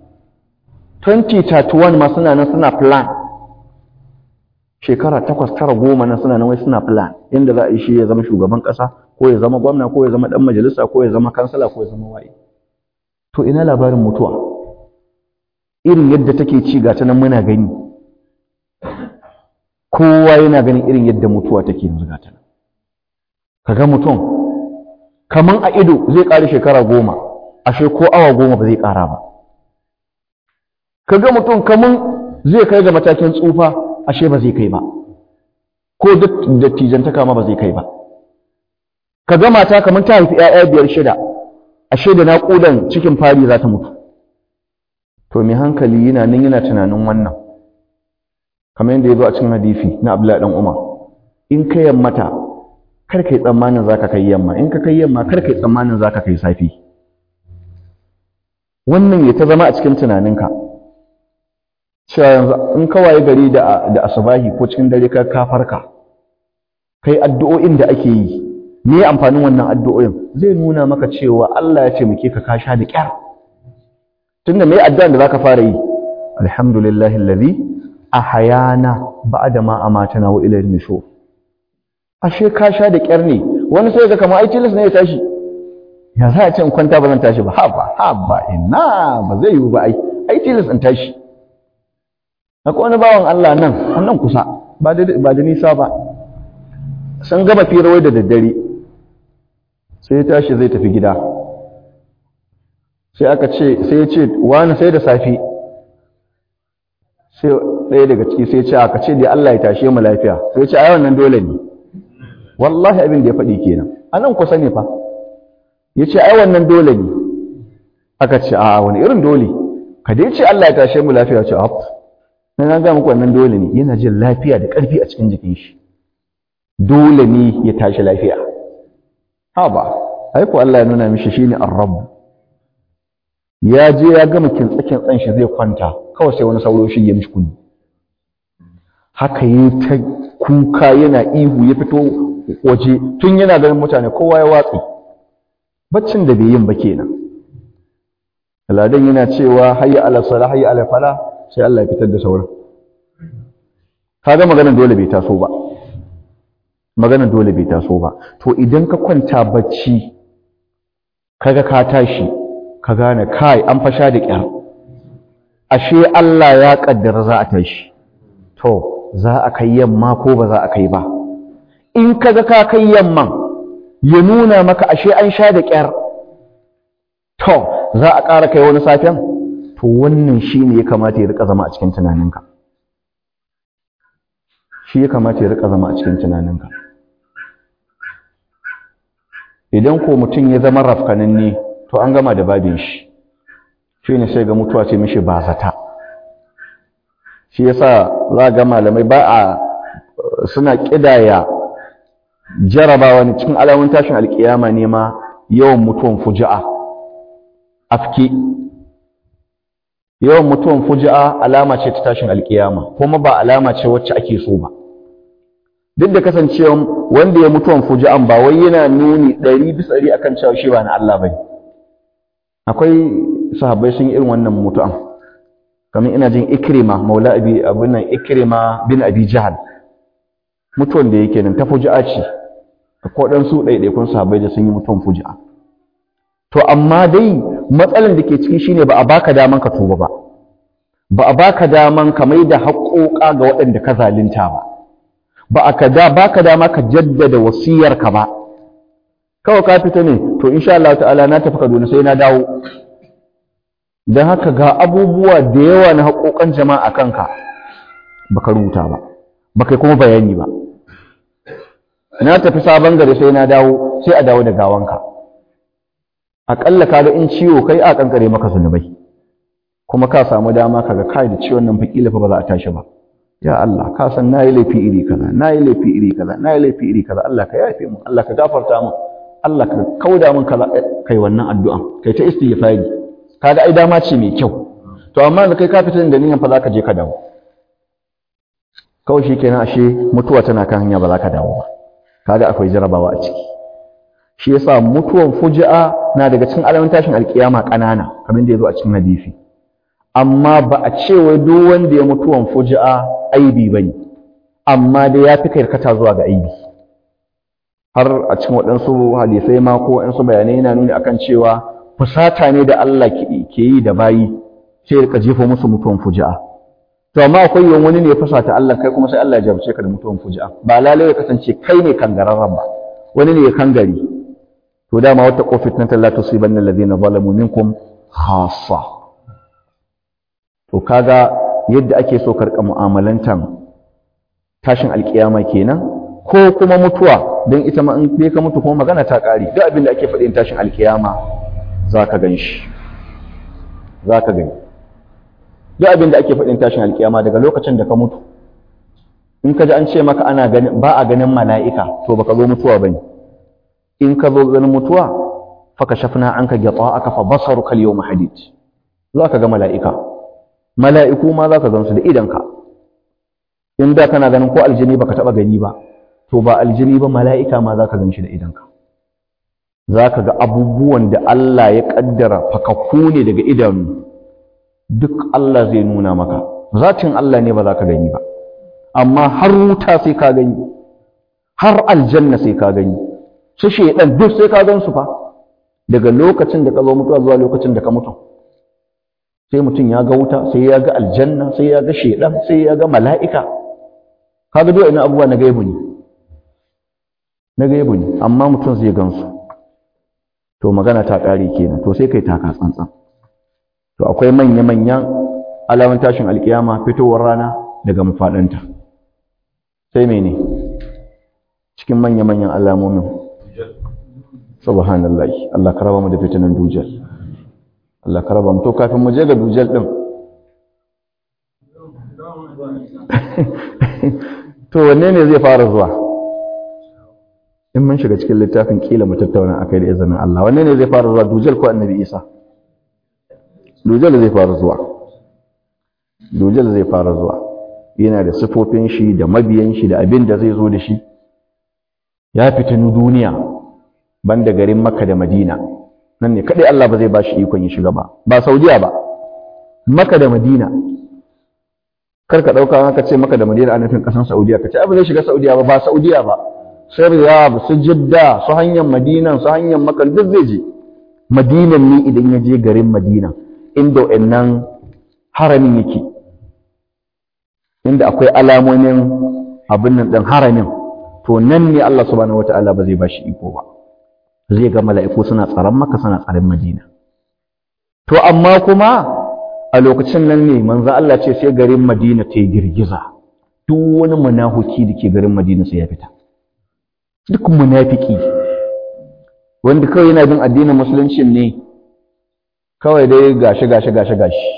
2031 ma suna nan suna plan shekara takwas tara goma nan suna nan wai suna plan yadda za a yi shi ya zama shugaban ƙasa ko ya zama gwamna ko ya zama ɗan majalisa ko ya zama kansala ko ya zama waye to ina labarin mutuwa irin yadda take ci ga ta nan muna gani kowa yana ganin irin yadda mutuwa take yanzu ga ta nan kaga mutum kaman a ido zai ƙara shekara goma ashe ko awa goma ba zai ƙara ba kaga mutum kaman zai kai ga matakin tsufa ashe ba zai kai ba ko dattijantaka ma ba zai kai ba kaga mata kaman ta haifi 'ya'ya biyar shida ashe da naƙudan cikin fari za ta mutu to mai hankali yana nan yana tunanin wannan kamar yadda ya zo a cikin hadisi na Abdullahi dan Umar in ka yammata kar kai tsammanin zaka kai yamma in ka kai yamma kar kai tsammanin zaka kai safi wannan ya ta zama a cikin tunaninka cewa yanzu in ka waye gari da da asubahi ko cikin dare ka ka farka kai addu'o'in da ake yi me amfanin wannan addu'o'in zai nuna maka cewa Allah ya ce muke ka kasha da kyar tunda me addu'an da zaka fara yi alhamdulillahi allazi ahayana ba'da ma amatana wa ilayhi nushur ashe ka sha da kyar ne wani sai ga kamar ai tilas ne ya tashi ya za a ce in kwanta ba zan tashi ba haba haba ina ba zai yiwu ba ai ai tilas in tashi akwai wani bawan Allah nan nan kusa ba da ba da nisa ba sun gama firawai da daddare sai ya tashi zai tafi gida sai aka ce sai ya ce wani sai da safi sai ɗaya daga ciki sai ce aka ce dai Allah ya tashe mu lafiya sai ya ce ai wannan dole ne wallahi abin da ya faɗi kenan a nan kusa ne fa ya ce ai wannan dole ne aka ce a wani irin dole ka dai ce Allah ya tashe mu lafiya ce haf na ga muku wannan dole ne yana jin lafiya da ƙarfi a cikin jikin shi dole ne ya tashi lafiya ha ba ai ko Allah ya nuna mishi shine ar-rabb ya je ya gama kintsakin tsan shi zai kwanta kawai sai wani sauro shi ya mishi kunni haka yi ta kuka yana ihu ya fito waje tun yana ganin mutane kowa ya watsi baccin da bai yin ba kenan aladan yana cewa hayya ala sala hayya ala fala sai Allah ya fitar da sauran kaga maganar dole bai taso ba maganar dole bai taso ba to idan ka kwanta bacci kaga ka tashi ka gane kai an fasha da kyar ashe Allah ya kaddara za a tashi to za a kai yamma ko ba za a kai ba in kaga ka kai yamman ya nuna maka ashe an sha da kyar to za a ƙara kai wani safiyan to wannan shine ya kamata ya rika zama a cikin tunaninka shi ya kamata ya rika zama a cikin tunaninka idan ko mutum ya zama rafkananne to an gama da babin shi shi ne sai ga mutuwa ce mishi ba zata shi yasa za ga malamai ba a suna kidaya jarabawa ne cikin alamun tashin alkiyama ne ma yawan mutuwan fuji'a afki yawan mutuwan fuji'a alama ce ta tashin alkiyama kuma ba alama ce wacce ake so ba duk da kasancewa wanda ya mutuwan fuji'an ba wai yana nuni ɗari bisa ɗari akan cewa shi ba na Allah bane akwai sahabbai sun yi irin wannan mutu'an kamar ina jin ikrima maula abi abin nan ikrima bin abi jahal mutuwan da yake nan ta fuji'a ce ko dan su ɗaiɗaikun sahabbai da sun yi mutuwan fuji'a to amma dai matsalan da ke ciki shine ba a baka daman ka tuba ba ba a baka daman ka mai da haƙoƙa ga waɗanda ka zalunta ba ba a ka da baka dama ka jaddada wasiyarka ba kawai ka fita ne to insha Allah ta'ala na tafi Kaduna sai na dawo dan haka ga abubuwa da yawa na haƙoƙan jama'a kanka baka rubuta ba baka kuma bayani ba na tafi sabon gari sai na dawo sai a dawo da gawanka aƙalla kaga in ciwo kai a kankare maka zunubai kuma ka samu dama kaga kai da ciwon nan fakila fa ba za a tashi ba ya Allah ka san nayi laifi iri kaza nayi laifi iri kaza nayi laifi iri kaza Allah ka yafe mu Allah ka gafarta mu Allah ka kauda min kaza kai wannan addu'an kai ta istighfari kaga ai dama ce mai kyau to amma da kai ka fita da niyyar fa za ka je ka dawo kawai shikenan ashe mutuwa tana kan hanya ba za ka dawo ba kaga akwai jarabawa a ciki shi yasa mutuwan fuji'a na daga cikin alamun tashin alkiyama ƙanana kamar da ya zo a cikin hadisi amma ba a ce wai duk wanda ya mutuwan fuji'a aibi bane amma dai ya fi karkata zuwa ga aibi har a cikin waɗansu hadisai ma ko waɗansu bayanai yana nuni akan cewa fusata ne da Allah ke yi da bayi sai ya jefa musu mutuwan fuji'a to amma akwai yawan wani ne ya fusata Allah kai kuma sai Allah ya jarabce ka da mutuwan fuji'a ba lalai ya kasance kai ne kangararren ba wani ne ya kangare to dama wata qofitnatan la tusibanna alladhina zalamu minkum khassa to kaga yadda ake so karka mu'amalantan tashin alkiyama kenan ko kuma mutuwa don ita ma in bai ka mutu kuma magana ta ƙari duk abin da ake faɗin tashin alkiyama za ka gan shi za ka gani duk abin da ake faɗin tashin alkiyama daga lokacin da ka mutu in ka ji an ce maka ana ganin ba a ganin mala'ika to baka zo mutuwa bane in ka zo ganin mutuwa faka shafna an ka gyatsa aka fa basaru kal yau mahadid za ka ga mala'ika mala'iku ma za ka gansu da idanka in da kana ganin ko aljini baka taɓa gani ba to ba aljini ba mala'ika ma za ka gan shi da idanka za ka ga abubuwan da Allah ya ƙaddara fakakku ne daga idanu duk Allah zai nuna maka zatin Allah ne ba za ka gani ba amma har wuta sai ka gani har aljanna sai ka gani su shaidan duk sai ka gan su fa daga lokacin da ka zo mutuwa zuwa lokacin da ka mutu sai mutum ya ga wuta sai ya ga aljanna sai ya ga shaidan sai ya ga mala'ika kaga duk ina abubuwa na gaibu ne na gaibu ne amma mutum zai gansu to magana ta ƙare kenan to sai kai taka tsantsan to akwai manya-manyan alamun tashin alkiyama fitowar rana daga mafaɗanta sai mene cikin manya-manyan alamomin subhanallah Allah ka raba mu da fitinan dujal Allah ka raba mu to kafin mu je ga dujal din to wanne ne zai fara zuwa in mun shiga cikin littafin kila mu tattauna akai da izinin Allah wanne ne zai fara zuwa dujal ko annabi Isa dujal zai fara zuwa dujal zai fara zuwa yana da sifofin shi da mabiyan shi da abin da zai zo da shi ya fitinu duniya banda garin Makka da Madina nan ne kadai Allah ba zai bashi ikon ya shiga ba ba Saudiya ba Makka da Madina kar ka dauka haka ce Makka da Madina a nufin kasan Saudiya ka ce ai ba zai shiga Saudiya ba ba Saudiya ba sai Riyadh su Jidda su hanyar Madina su hanyar Makka duk zai je Madinan ne idan ya je garin Madina inda wannan haramin yake inda akwai alamomin abin nan ɗin haramin to nan ne Allah subhanahu wataala ba zai bashi iko ba zai ga mala'iku suna tsaron maka suna tsaron Madina to amma kuma a lokacin nan ne manzo Allah ce sai garin Madina ta yi girgiza duk wani munafuki da ke garin Madina sai ya fita duk munafiki wanda kawai yana bin addinin musulunci ne kawai dai gashi gashi gashi gashi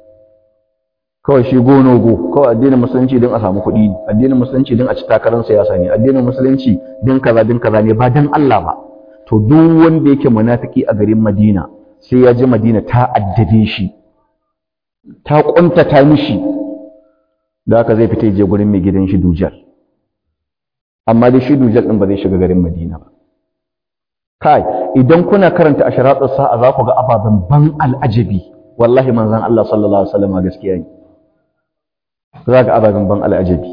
kawai shi gono go kawai addinin musulunci din a samu kuɗi addinin musulunci din a ci takarar siyasa ne addinin musulunci din kaza din kaza ne ba dan Allah ba to duk wanda yake munafiki a garin Madina sai ya ji Madina ta addabe shi ta kuntata mishi da haka zai fita je gurin mai gidan shi Dujal amma dai shi Dujal din ba zai shiga garin Madina ba kai idan kuna karanta asharatus sa'a za ku ga ababen ban al'ajabi wallahi manzon Allah sallallahu alaihi wasallam gaskiya ne za ga ababen ban al'ajabi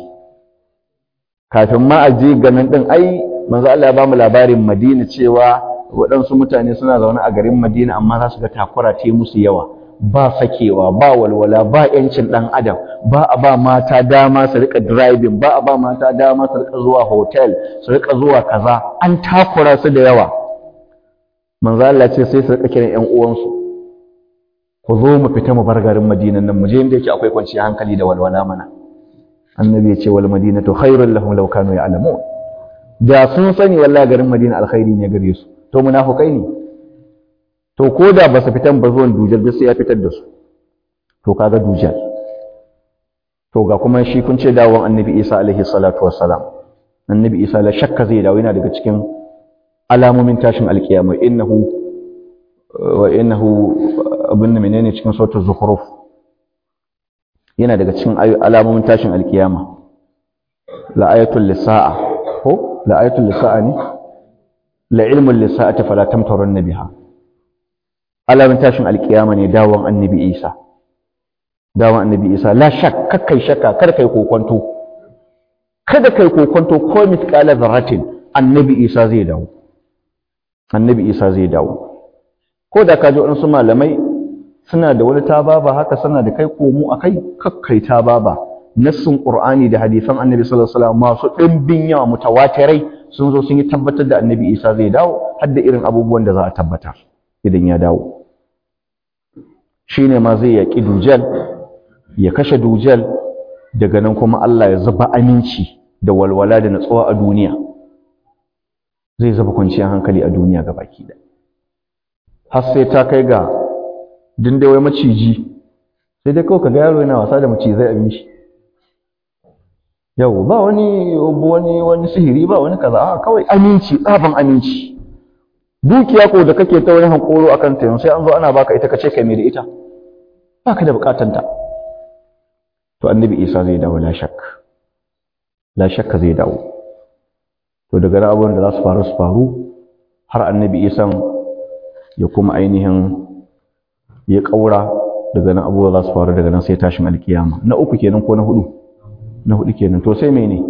kafin ma a je ganin din ai manzo Allah ya ba mu labarin Madina cewa waɗansu mutane suna zaune a garin Madina amma za su ga takura ta musu yawa ba sakewa ba walwala ba yancin ɗan adam ba a ba mata dama su rika driving ba a ba mata dama su rika zuwa hotel su rika zuwa kaza an takura su da yawa manzo Allah ce sai su rika kiran ƴan uwansu ku zo mu fita mu bar garin Madina nan mu je inda yake akwai kwanciyar hankali da walwala mana annabi ya ce wal madinatu khairul lahum law kanu ya'lamun da sun sani wallahi garin Madina alkhairi ne gare su to munafukai ne to ko da ba su fitan ba zuwan dujal duk sai ya fitar da su to kaga dujal to ga kuma shi kun ce dawon annabi Isa alaihi salatu wassalam annabi Isa la shakka zai dawo yana daga cikin alamomin tashin alkiyama innahu wa innahu abin menene cikin sautar zukhruf yana daga cikin alamomin tashin alkiyama la ayatul lisaa ko la ayatul lisaa ne la ilmun lisa'ati fala tamtarun biha alamin tashin alkiyama ne dawon annabi Isa dawon annabi Isa la shak kakkai shakka kar kai kokonto kada kai kokonto ko misqala zarratin annabi Isa zai dawo annabi Isa zai dawo ko da ka ji waɗansu malamai suna da wani tababa haka suna da kai komo akai kakkai tababa nassin qur'ani da hadisan annabi sallallahu alaihi wasallam masu dimbin yawa mutawatirai sun zo sun yi tabbatar da annabi Isa zai dawo har da irin abubuwan da za a tabbata idan ya dawo shine ma zai yaki dujal ya kashe dujal daga nan kuma Allah ya zuba aminci da walwala da natsuwa a duniya zai zuba kwanciyar hankali a duniya gabaki da har sai ta kai ga dindawai maciji sai dai kawai ka ga yaro yana wasa da macizai abin shi yau ba wani wani wani sihiri ba wani kaza a kawai aminci tsaban aminci dukiya ko da kake ta wani hankoro akan ta sai an zo ana baka ita kace kai mai da ita baka da bukatan ta to annabi Isa zai dawo la shak la shakka zai dawo to daga nan abubuwan da za su faru su faru har annabi Isa ya kuma ainihin ya kaura daga nan abubuwa za su faru daga nan sai tashin alkiyama na uku kenan ko na hudu na hudu kenan to sai mene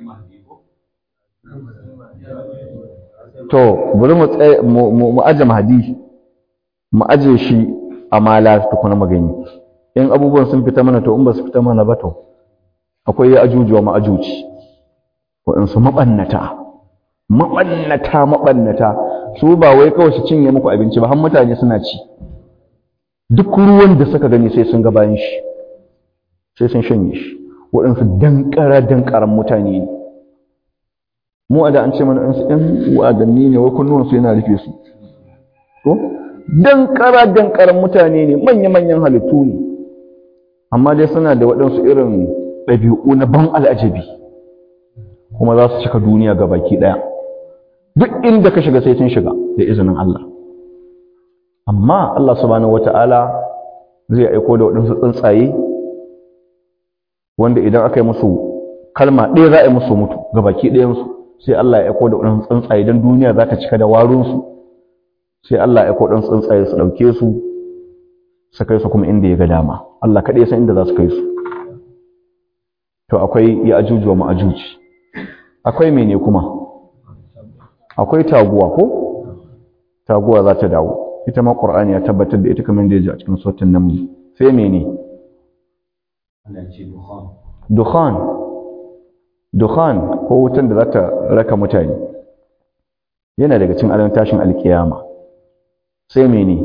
to bari mu mu aje mahadi mu aje shi a mala tukuna magani in abubuwan sun fita mana to in ba su fita mana ba to akwai ya ajuji wa ma'ajuci waɗansu maɓannata maɓannata maɓannata su ba wai kawai su cinye muku abinci ba har mutane suna ci duk ruwan da suka gani sai sun ga bayan shi sai sun shanye shi waɗansu dankara dankaran mutane ne mu a da an ce mana ɗan wa'adanni ne wai kunnuwansu yana rufe su ko dankara dankaran mutane ne manya-manyan halittu ne amma dai suna da waɗansu irin ɗabi'u na ban al'ajabi kuma za su cika duniya ga baki ɗaya duk inda ka shiga sai sun shiga da izinin Allah amma Allah subhanahu wata'ala zai aiko da waɗansu tsuntsaye wanda idan aka yi musu kalma ɗaya za a yi musu mutu ga baki ɗayansu sai Allah ya aiko da waɗansu tsuntsaye don duniya za ta cika da warunsu sai Allah ya aiko waɗansu tsuntsaye su ɗauke su su kai su kuma inda ya ga dama Allah kaɗai san inda za su kai su to akwai ya ajuju wa ma'ajuji akwai mene kuma akwai taguwa ko taguwa za ta dawo ita ma qur'ani ya tabbatar da ita kamar da yaji a cikin sautin naml sai mene dukhan dukhan ko wutan da za ta raka mutane yana daga cikin alamun tashin alkiyama sai mene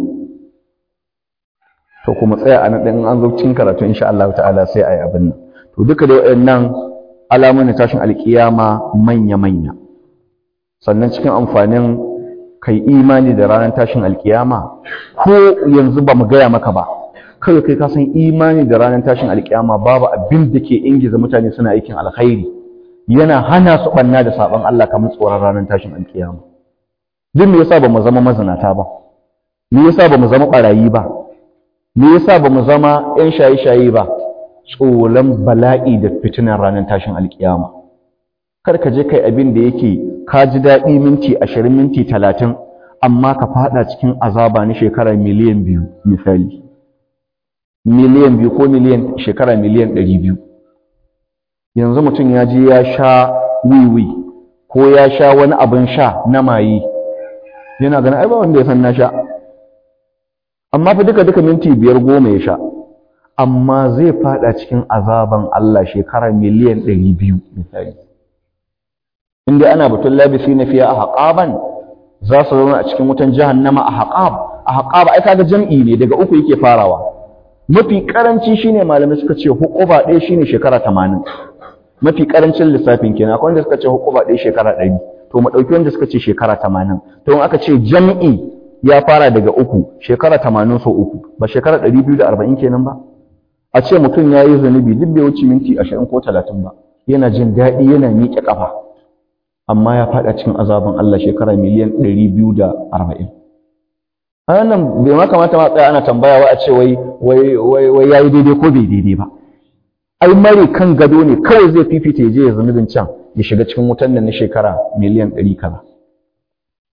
to kuma tsaya a nan ɗin an zo cikin karatu insha Allah ta'ala sai a yi abin nan to duka da waɗannan alamun tashin alkiyama manya-manya sannan cikin amfanin kai imani da ranar tashin alkiyama ko yanzu ba mu gaya maka ba kawai kai ka san imani da ranar tashin alkiyama babu abin da ke ingiza mutane suna aikin alkhairi yana hana su banna da saban Allah kamar tsoron ranar tashin alkiyama duk me yasa ba mu zama mazinata ba me yasa ba mu zama barayi ba me yasa ba mu zama yan shaye-shaye ba tsoron bala'i da fitinan ranar tashin alkiyama kar ka je kai abin da yake ka ji daɗi minti ashirin minti talatin amma ka fada cikin azaba na shekara miliyan biyu misali miliyan biyu ko miliyan shekara miliyan ɗari biyu yanzu mutum ya je ya sha wiwi ko ya sha wani abin sha na maye yana ganin ai ba wanda ya san na sha amma fa duka duka minti biyar goma ya sha amma zai fada cikin azaban Allah shekara miliyan ɗari biyu misali inda ana batun labisi na fiye a haƙaban za su zauna a cikin wutan jahannama a haƙab a haƙab ai kaga jam'i ne daga uku yake farawa mafi karanci shine malamai suka ce hukuba ɗaya shine shekara tamanin mafi karancin lissafin kenan akwai wanda suka ce hukuba ɗaya shekara ɗari to mu ɗauki wanda suka ce shekara tamanin to in aka ce jam'i ya fara daga uku shekara tamanin so uku ba shekara ɗari biyu da arba'in kenan ba a ce mutum ya yi zunubi duk bai wuce minti ashirin ko talatin ba yana jin daɗi yana miƙe ƙafa amma ya faɗa cikin azabin Allah shekara miliyan ɗari biyu da arba'in a wannan bai ma kamata ma tsaya ana tambaya wa a ce wai wai wai wai yayi daidai ko bai daidai ba ai mare kan gado ne kawai zai fifita ya je ya zunubin can ya shiga cikin wutan nan na shekara miliyan ɗari kaza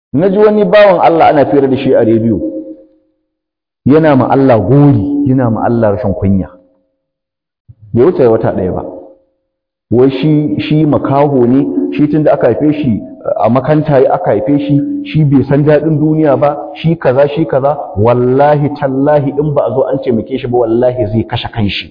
na ji wani bawan Allah ana fira da shi a rediyo yana ma Allah gori yana ma Allah rashin kunya bai wuce wata ɗaya ba wai shi shi makaho ne shi tun da aka haife shi a makanta ya aka haife shi shi bai san daɗin duniya ba shi kaza shi kaza wallahi tallahi in ba a zo an taimake shi ba wallahi zai kashe kanshi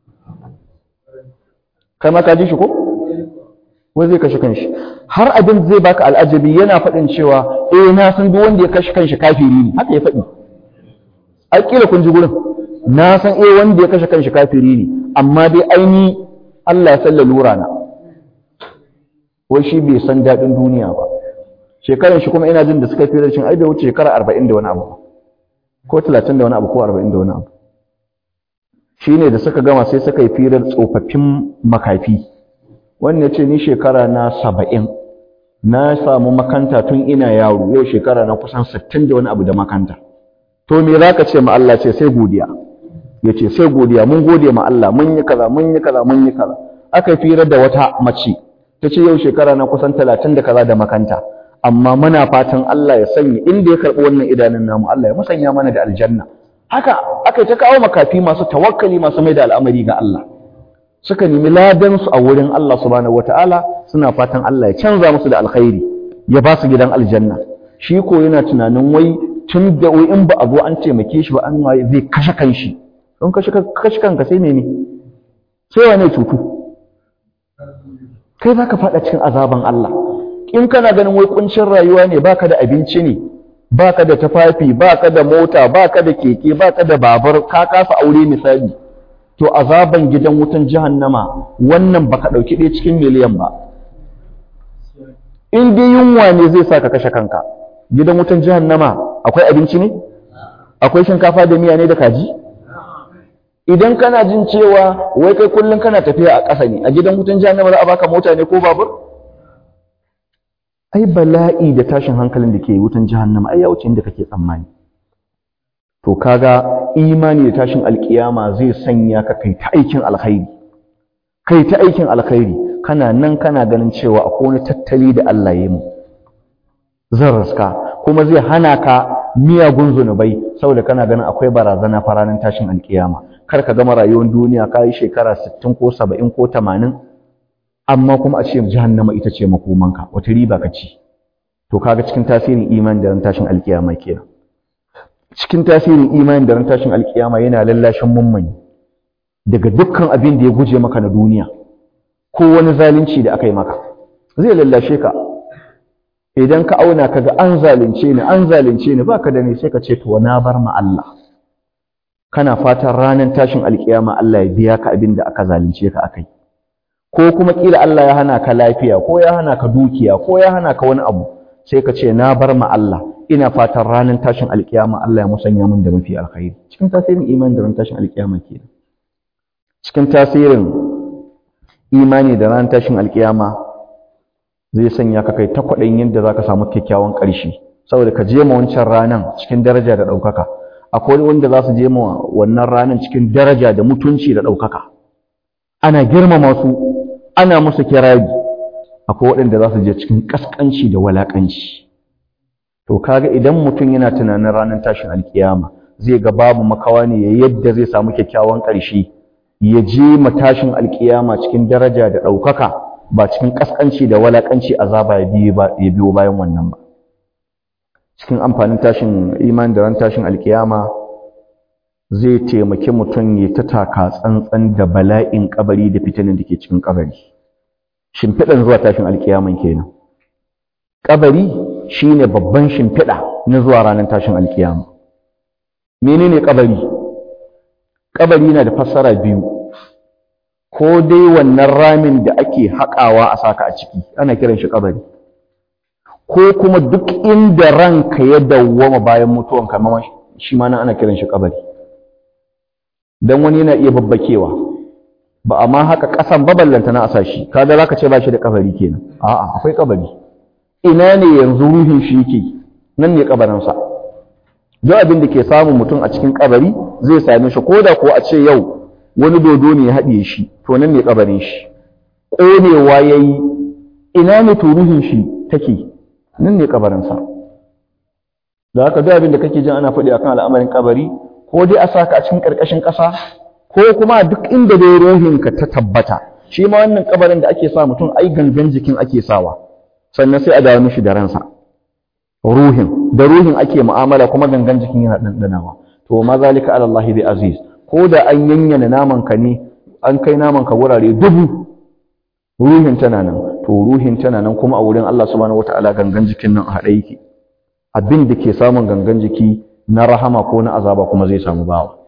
kai ma ka ji shi ko wai zai kashe kanshi har abin zai baka al'ajabi yana faɗin cewa eh na san duk wanda ya kashe kanshi kafiri ne haka ya faɗi a kila kun ji gurin na san eh wanda ya kashe kanshi kafiri ne amma dai aini Allah ya salla lura na wai shi bai san daɗin duniya ba shekaran shi kuma ina jin da suka fi rashin ai bai wuce shekara arba'in da wani abu ko talatin da wani abu ko arba'in da wani abu shi ne da suka gama sai suka yi firar tsofaffin makafi wannan ce ni shekara na saba'in na samu makanta tun ina yaro yau shekara na kusan sittin da wani abu da makanta to me za ka ce ma Allah ce sai godiya ya ce sai godiya mun gode ma Allah mun yi kaza mun yi kaza mun yi kaza aka yi firar da wata mace ta ce yau shekara na kusan talatin da kaza da makanta amma muna fatan Allah ya sanya inda ya karɓi wannan idanun namu Allah ya musanya mana da aljanna haka aka ta kawo makafi masu tawakkali masu mai da al'amari ga Allah suka nemi ladan su a wurin Allah subhanahu wataala suna fatan Allah ya canza musu da alkhairi ya ba su gidan aljanna shi ko yana tunanin wai tun da wai in ba a zo an taimake shi ba an waye zai kashe kanshi don kashe kashe kanka sai mene sai wane cutu kai zaka faɗa cikin azaban Allah in kana ganin wai kuncin rayuwa ne baka da abinci ne baka da tafafi baka da mota baka da keke baka da babur ka kasa aure misali to azaban gidan wutan jahannama wannan baka dauki ɗaya cikin miliyan ba in dai yunwa ne zai sa ka kashe kanka gidan wutan jahannama akwai abinci ne akwai shinkafa da miya ne da kaji idan kana jin cewa wai kai kullum kana tafiya a ƙasa ne a gidan wutan jahannama za a baka mota ne ko babur ai bala'i da tashin hankalin da ke wutan jahannama ai ya wuce inda kake tsammani to kaga imani da tashin alkiyama zai sanya ka kai ta aikin alkhairi kai ta aikin alkhairi kana nan kana ganin cewa akwai wani tattali da Allah ya yi mu zan raska kuma zai hana ka miyagun zunubai saboda kana ganin akwai barazana faranin tashin alkiyama kar ka gama rayuwar duniya ka yi shekara 60 ko 70 ko 80 amma kuma a ce jahannama ita ce makomanka wata riba ka ci to kaga cikin tasirin imani da ran tashin alkiyama kenan cikin tasirin imani da ran tashin alkiyama yana lallashin mummuni daga dukkan abin da ya guje maka na duniya ko wani zalunci da aka yi maka zai lallashe ka idan ka auna ka ga an zalunce ni an zalunce ni baka da ni sai ka ce to na bar ma Allah kana fatan ranar tashin alkiyama Allah ya biya ka abin da aka zalunce ka akai ko kuma kila Allah ya hana ka lafiya ko ya hana ka dukiya ko ya hana ka wani abu sai ka ce na bar ma Allah ina fatan ranar tashin alkiyama Allah ya musanya min da mafi alkhairi cikin tasirin imani da ranar tashin alkiyama kenan cikin tasirin imani da ranar tashin alkiyama zai sanya ka kai ta kwaɗayin yadda za ka samu kyakkyawan ƙarshe saboda ka je ma wancan ranar cikin daraja da ɗaukaka akwai wanda za su je ma wannan ranar cikin daraja da mutunci da ɗaukaka ana girmama su ana musu kirari akwai waɗanda za su je cikin ƙasƙanci da walaƙanci to kaga idan mutum yana tunanin ranar tashin alkiyama zai ga babu makawa ne ya yadda zai samu kyakkyawan ƙarshe ya je matashin alkiyama cikin daraja da ɗaukaka ba cikin ƙasƙanci da walaƙanci azaba ya biyo bayan wannan ba cikin amfanin tashin imani da ran tashin alkiyama zai taimaki mutum ya ta taka tsantsan da bala'in kabari da fitinin da ke cikin kabari shimfiɗan zuwa tashin alkiyaman kenan kabari shine babban shimfiɗa na zuwa ranar tashin alkiyama menene kabari kabari na da fassara biyu ko dai wannan ramin da ake haƙawa a saka a ciki ana kiran shi kabari ko kuma duk inda ranka ya dawwama bayan mutuwan kamar shi ma nan ana kiran shi kabari dan wani yana iya babbakewa ba amma haka ƙasan baballanta na asashi kaga zaka ce ba shi da kabari kenan a'a akwai kabari ina ne yanzu ruhin shi yake nan ne kabarinsa duk abin da ke samun mutum a cikin kabari zai same shi ko da ko a ce yau wani dodo ne ya haɗiye shi to nan ne kabarin shi ƙonewa ya yi ina ne to ruhin shi take nan ne kabarinsa da haka duk abin da kake jin ana faɗi akan al'amarin kabari ko dai a saka a cikin ƙarƙashin ƙasa ko kuma duk inda dai ruhinka ta tabbata shi ma wannan kabarin da ake sa mutum ai gangan jikin ake sawa sannan sai a dawo mishi da ransa ruhin da ruhin ake mu'amala kuma gangan jikin yana ɗanɗanawa to ma zalika ala Allah bi aziz ko da an yanyana naman ka ne an kai naman ka wurare dubu ruhin tana nan to ruhin tana nan kuma a wurin Allah subhanahu wataala gangan jikin nan a haɗe yake abin da ke samun gangan jiki na rahama ko na azaba kuma zai samu bawa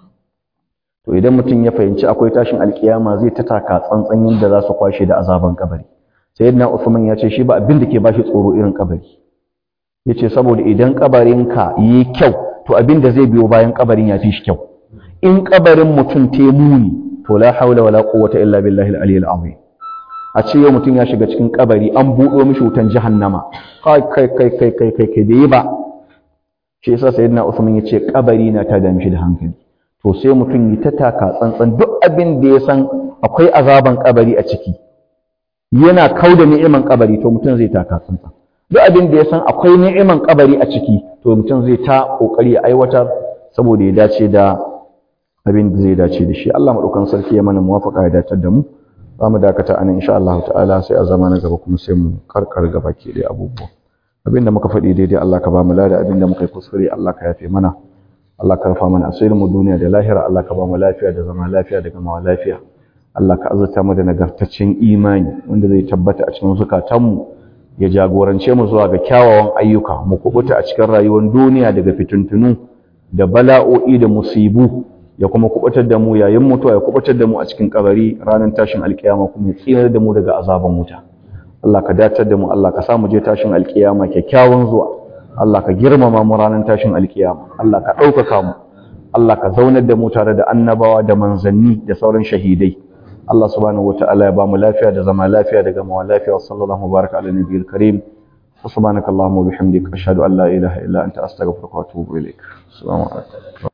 to idan mutum ya fahimci akwai tashin alkiyama zai ta taka tsantsan yadda za su kwashe da azaban kabari sayyidina Uthman ya ce shi ba abin da ke bashi tsoro irin kabari yace saboda idan kabarinka yi kyau to abin da zai biyo bayan kabarin ya fi shi kyau in kabarin mutum te muni to la haula wala quwwata illa billahi al-aliyyil azim a ce yau mutum ya shiga cikin kabari an buɗo mishi wutan jahannama kai kai kai kai kai kai kai bai ba shi yasa sayyidina Usman yace kabari na ta da mishi da hankali to sai mutum yi ta taka tsantsan duk abin da ya san akwai azaban kabari a ciki yana kauda ni'iman kabari to mutum zai taka tsantsan duk abin da ya san akwai ni'iman kabari a ciki to mutum zai ta kokari ya aiwatar saboda ya dace da abin da zai dace da shi Allah madaukan sarki ya mana muwafaqa ya datar da mu za mu dakata anan insha Allah ta'ala sai a zama na gaba kuma sai mu karkar gaba ke da abubuwa abinda muka faɗi daidai Allah ka ba mu lada abinda muka yi kuskure Allah ka yafe mana Allah ka rufa mana asirin mu duniya da lahira Allah ka ba mu lafiya da zama lafiya da gamawa lafiya Allah ka azurta mu da nagartaccen imani wanda zai tabbata a cikin zukatanmu ya jagorance mu zuwa ga kyawawan ayyuka mu kubuta a cikin rayuwar duniya daga fitintunu da bala'o'i da musibu ya kuma kubutar da mu yayin mutuwa ya kubutar da mu a cikin kabari ranar tashin alkiyama kuma ya tsinar da mu daga azaban wuta Allah ka datar da mu Allah ka sa mu je tashin alkiyama kyakkyawan zuwa Allah ka girmama mu ranar tashin alkiyama Allah ka ɗaukaka mu Allah ka zaunar da mu tare da annabawa da manzanni da sauran shahidai Allah subhanahu wataala ya ba mu lafiya da zama lafiya da gamawa lafiya wa sallallahu baraka ala nabiyil karim wa subhanakallahumma wa bihamdika ashhadu an la ilaha illa anta astaghfiruka wa atubu ilaik assalamu alaikum